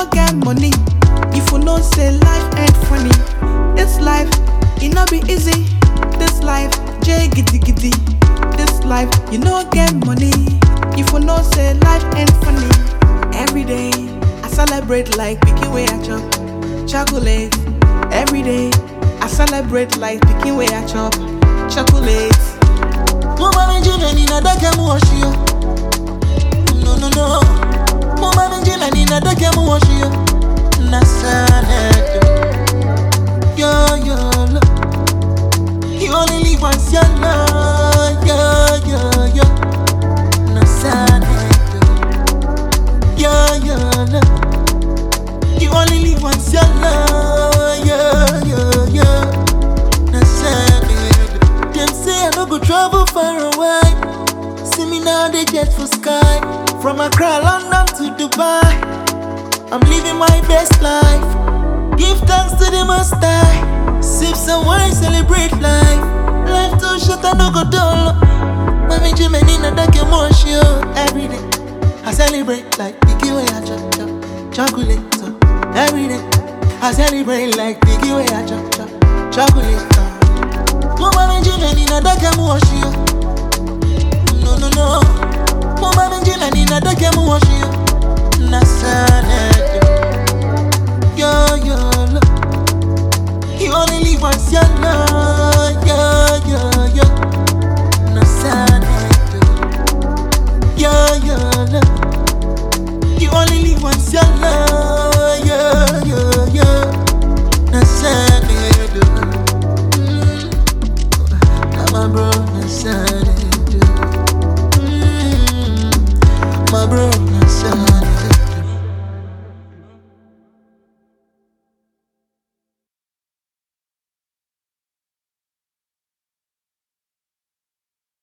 no get money, if you know say life ain't funny. This life, it no be easy. This life, J giddy giddy. This life, you no get money, if you know say life ain't funny. Every day, I celebrate like picky way I chop chocolate. Every day, I celebrate like picky way I chop chocolate. Mumba minjila ninadake muoshio No no no Mumba minjila ninadake muoshio Nasaneto Yo yo lo You only live once your love Yo yo yo Nasaneto Yo yo lo You only live once your love Yo yo yo Nasaneto Them say I no go travel far away. See me now, they jet for sky. From Accra, London to Dubai. I'm living my best life. Give thanks to the Most High. Sip some wine, celebrate life. Life too short, I no go dull. Mami Jimmy Nina Dake Moshio. Every day, I celebrate like Biggie way I chop chop. Chocolate, so every day. I celebrate like Biggie way I chop chop. Chocolate, so. Mumba minjila ninadake muoshio No no no Mumba minjila ninadake muoshio Nasaneto Yo yo lo You only live once your love Yo yo yo Nasaneto Yo yo lo You only live once your love Yo yo yo Nasaneto mm. My bro, my son, mm, my bro, my son.